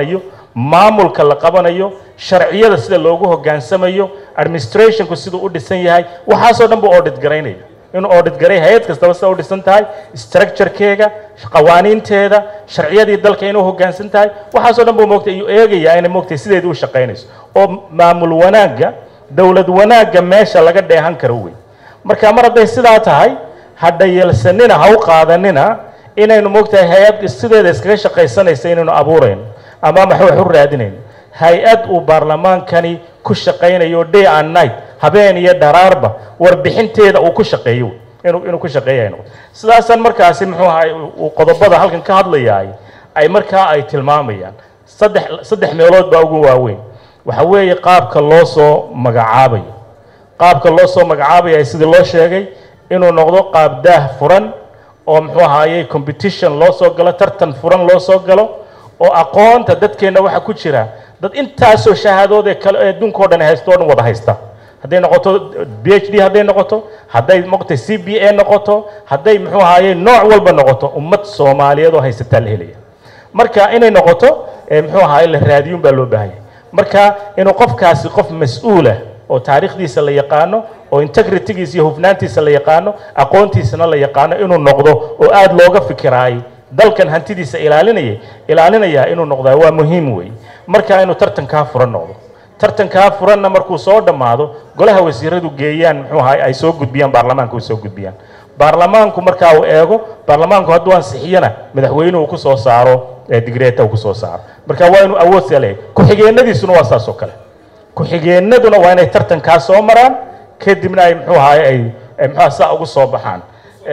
maamulka la qabanayo sharciyada sida loogu hogaansamayo administrationku siduu u dhisan yahay waxaasoo dhan buu audit garaynaya inuu audit garay hay-ad kastaba sida u dhisan tahay structurekeega qawaaniinteeda sharciyadii dalka inuu hogaansan tahay waxaasoo dhan buu moogtay iyuu eegayaa inay moogtay sideedii u shaqaynayso oo maamul wanaagga dowlad wanaagga meesha laga dheehan karo wey marka mar hadday sidaa tahay ha dhayalsanina ha u qaadanina inaynu moogtahay hay-ad sideeda iskaga shaqaysanaysa inaynu abuurayno ama maxa wax u raadinayno hay-ad uu baarlamaankani ku shaqaynayo day and night habeen iyo dharaarba warbixinteeda uu ku shaqeeyo inuu inuu ku shaqeeya ay noqoto sidaasaan markaasi muxuu ahay uu qodobada halkan ka hadlayaay ay markaa ay tilmaamayaan saddex saddex meelood baa ugu waaweyn waxa weeye qaabka loo soo magacaabayo qaabka loo soo magacaabaya sidii loo sheegay inuu noqdo qaab daah furan oo muxuu ahaayey competition loo soo galo tartan furan loo soo galo oo aqoonta dadkeenna waxa ku jira dad intaasoo shahaadood ee kale ee adduunka o dhan haysto o dhan wada haysta hadday noqoto b h d hadday noqoto hadday moqtay c b a noqoto hadday muxuu ahaayey nooc walba noqoto ummad soomaaliyeed oo haysataa la helaya marka inay noqoto muxuu ahaayey la raadiyun baa loo baahanya marka inuu qofkaasi qof mas-uulah oo taariikhdiisa la yaqaano oo integritygiisa iyo hufnaantiisa la yaqaano aqoontiisana la yaqaano inuu noqdo oo aada looga fikiraay dalkan hantidiisa ilaalinaya ilaalinaya inuu noqdaa waa muhiim wey marka inuu tartankaa furan noqdo tartankaa furanna markuu soo dhammaado golaha wasiiradu geeyaan muxuu ahay ay soo gudbiyaan baarlamaanka ay soo gudbiyaan baarlamaanku markaa uu eego baarlamaanku hadduu ansixiyana madaxweynuhu ku soo saaro digreeta uu ku soo saaro marka waa inuu awood saa leeyahay ku-xigeenadiisuna waa saas oo kale ku-xigeenaduna waa inay tartankaa soo maraan kadibna ay muxuu ahaay ay muxuu saa ugu soo baxaan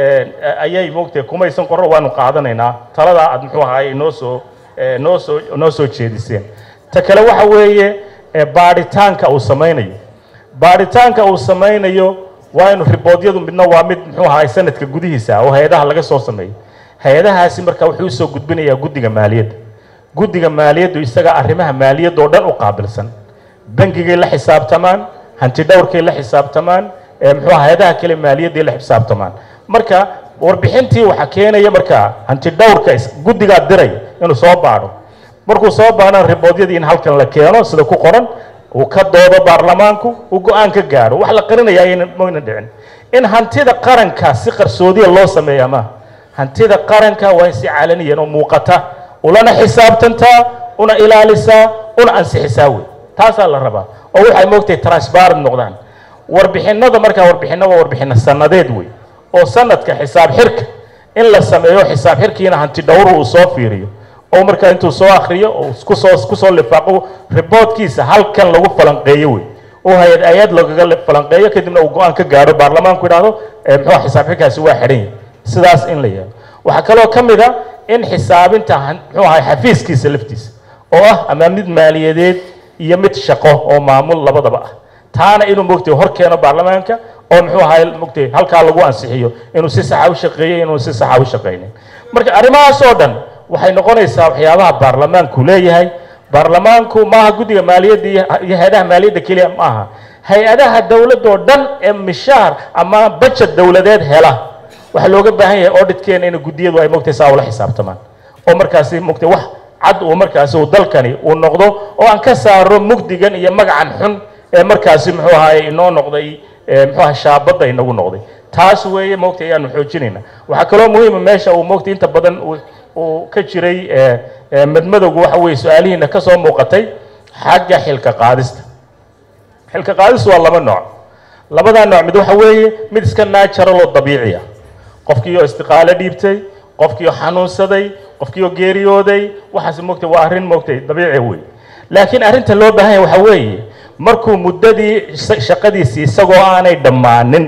ayay moogtahay kumaysan qorro waanu qaadanaynaa taladaa aad muxuu ahaay noo soo noo soo noo soo jeediseen ta kale waxa weeye baadhitaanka uu samaynayo baadhitaanka uu samaynayo waa inu riboodyadu midna waa mid muxuu ahaay sanadka gudihiisa oo hay-adaha laga soo sameeyo hay-adahaasi marka wuxuu usoo gudbinayaa guddiga maaliyadda guddiga maaliyaddu isaga arrimaha maaliyadda oo dhan u qaabilsan bangigay la xisaabtamaan hanti dhowrkay la xisaabtamaan muxuu hay-adaha kale maaliyadday la xisaabtamaan marka warbixintii waxaa keenaya markaa hanti dhowrka guddigaa diray inuu soo baadho markuu soo baadhana riboodyadii in halkan la keeno sida ku qoran uu ka doodo baarlamaanku uu go-aan ka gaadho wax la qarinaya ayayna mayna dhicin in hantida qaranka si qarsoodiya loo sameeya maaha hantida qaranka waa in si calaniyan oo muuqata ulana xisaabtantaa una ilaalisaa una ansixisaa wey taasaa la rabaa oo waxay moogtahay transparent noqdaan warbixinada markaa warbixinna waa warbixino sanadeed wey oo sanadka xisaab xirka in la sameeyo xisaab xirkiina hanti dhowru uu soo fiiriyo oo markaa intuu soo akriyo oo kusoo kusoo lifaaqo riboodkiisa halkan lagu falanqeeyo wey oo hay-ad hay-ad lagaga falanqeeyo kadibna uu go-aan ka gaadho baarlamaanku idhaahdo muxuu xisaab xirkaasi waa xidhan yahay sidaas in la yeelo waxaa kaloo ka mid a in xisaabinta muxuu ahay xafiiskiisa laftiisa oo ah ama mid maaliyadeed iyo mid shaqo oo maamul labadaba ah taana inuu mogtay hor keeno baarlamaanka oo muxuu ahay mogtay halkaa lagu ansixiyo inuu si saxa u shaqeeyey inuu si saxa u shaqeynin marka arrimahaas oo dhan waxay noqonaysaa waxyaabaha baarlamaanku leeyahay baarlamaanku maaha guddiga maaliyadda iyo hay-adaha maaliyadda keliya maaha hay-adaha dowladda oo dhan ee mishaar ama bajet dowladeed hela waxaa looga baahan yahay auditkeena in guddiyadu ay mogtay saa ula xisaabtamaan oo markaasi mogtay wax cad uu markaasi uu dalkani uu noqdo oo aan ka saaro mugdigan iyo magacan xun ee markaasi muxuu ahaay inoo noqday muxuu ahay shaabadda inagu noqday taas weeye mogtay ayaanu xoojinayna waxaa kaloo muhiima meesha uu mogtay inta badan uu ka jiray madmadowgu waxa weeye su-aalihiina ka soo muuqatay xagga xilka qaadista xilka qaadistu waa laba nooc labadaa nooc mid waxa weeye mid iska natural oo dabiici ah qofkiioo istiqaalo dhiibtay qofkiioo xanuunsaday qofkiioo geeriyooday waxaas mogtay waa arrin mogtay dabiici wey laakiin arrinta loo baahan yahay waxa weeye markuu muddadii shaqadiisii isagoo aanay dhammaanin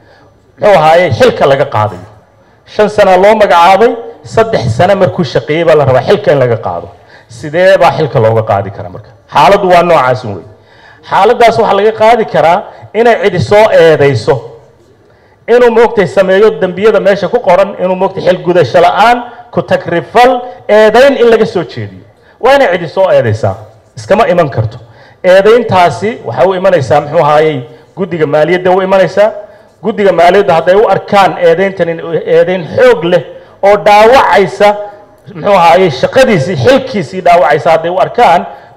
muxuu ahaaye xilka laga qaadayo shan sana loo magacaabay saddex sano markuu shaqeeyey baa la rabaa xilka in laga qaado sidee baa xilka looga qaadi karaa marka xaaladdu waa noocaas wey xaaladdaas waxaa laga qaadi karaa inay cidi soo eedayso inuu moogtay sameeyo dembiyada meesha ku qoran inuu moogtay xil gudasho la-aan ku tagrifal eedayn in laga soo jeediyo waa inay cidi soo eedaysaa iskama iman karto eedayntaasi waxay u imanaysaa muxuu ahaayey guddiga maaliyadda u imanaysaa guddiga maaliyadda hadday u arkaan eedayntan eedayn xoog leh oo dhaawacaysa muxuu ahaayey shaqadiisii xilkiisii dhaawacaysa hadday u arkaan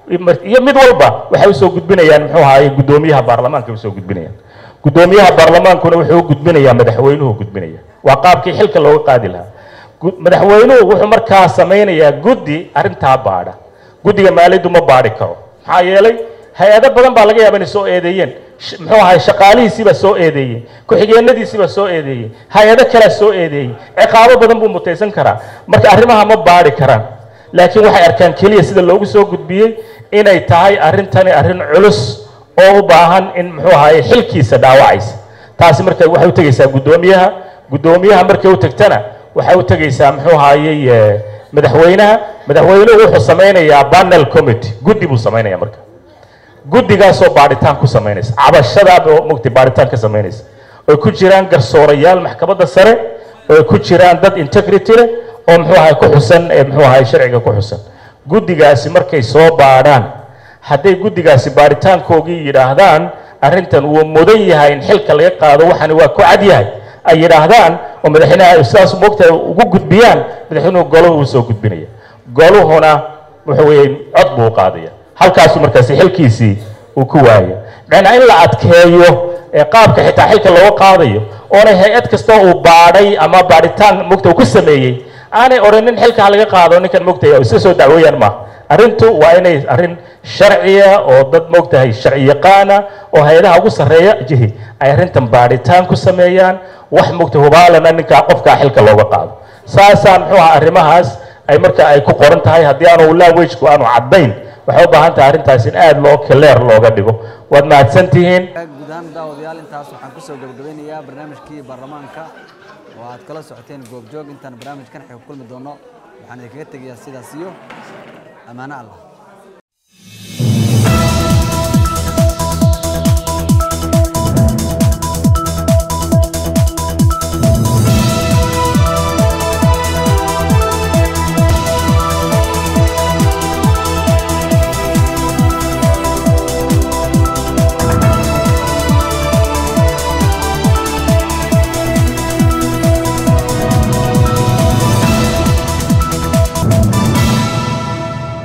iyo mid walba waxay usoo gudbinayaan muxuu ahaye guddoomiyaha baarlamaanka usoo gudbinayaan guddoomiyaha baarlamaankuna wuxuu u gudbinayaa madaxweynuhu gudbinaya waa qaabkii xilka looga qaadi lahaa gu- madaxweynuhu wuxuu markaa samaynayaa guddi arrintaa baadha guddiga maaliyaddu ma baadhi karo maxaa yeelay hay-ado badan baa laga yaaba inay soo eedeeyeen Sh- muxuu ahay shaqaalihiisiibaa soo eedeeyey ku-xigeenadiisiibaa soo eedeeyey hay-ado kalea soo eedeeyey ciqaabo badan buu mutaysan karaa marka arrimaha ma baadhi karaan laakiin waxay arkaan keliya sida loogu soo gudbiyey inay tahay arrintani arrin culus oo u baahan in muxuu ahaye xilkiisa dhaawacaysa taasi marka waxay u tegeysaa guddoomiyaha guddoomiyaha markay u tagtana waxay u tegeysaa muxuu ahaayey eh, madaxweynaha madaxweynuhu wuxuu samaynayaa panel committee guddi buu samaynaya marka guddigaasoo baadhitaan ku samaynaysa cabashadaaba mugti baadhitaan ka samaynaysa oy ku jiraan garsoorayaal maxkamadda sare oy ku jiraan dad integrity leh oo muxuu ahay ku xusan ee muxuu ahay sharciga ku xusan guddigaasi markay soo baadhaan hadday guddigaasi baadhitaankoogii yidhaahdaan arrintan wuu mudan yahay in xilka laga qaado waxani waa ku cad yahay ay yidhaahdaan oo madaxweynaha sidaas moogta ugu gudbiyaan madaxweynuhu goluhu uu soo gudbinaya goluhuna wuxuu weeye cod buu u qaadaya halkaasuu markaasi xilkiisii uu ku waaya macnaa in la adkeeyo ee qaabka xitaa xilka looga qaadayo oonay hay-ad kastoo uu baadhay ama baadhitaan mogta uu ku sameeyey aanay odhanin xilka ha laga qaado ninkan mogtay oo iska soo dacweeyaan maaha arrintu waa inay arrin sharciya oo dad mogtahay sharci yaqaana oo hay-adaha ugu sarreeya jihi ay arrintan baadhitaan ku sameeyaan wax mogta hubaalana ninkaa qofkaa xilka looga qaado saasaa muxuu aha arrimahaas ay marka ay ku qoran tahay haddii aanu languagku aanu caddayn waxay u baahan tahay arrintaas in aada loo kaleer looga dhigo waad mahadsan tihiin guud ahaan daawadayaal intaas waxaan kusoo gabagabeynayaa barnaamijkii baarlamaanka oo aad kala socoteen goobjoog intaan barnaamijkan xig ku kulmi doono waxaan idinkaga tegayaa sidaas iyo ammaano allah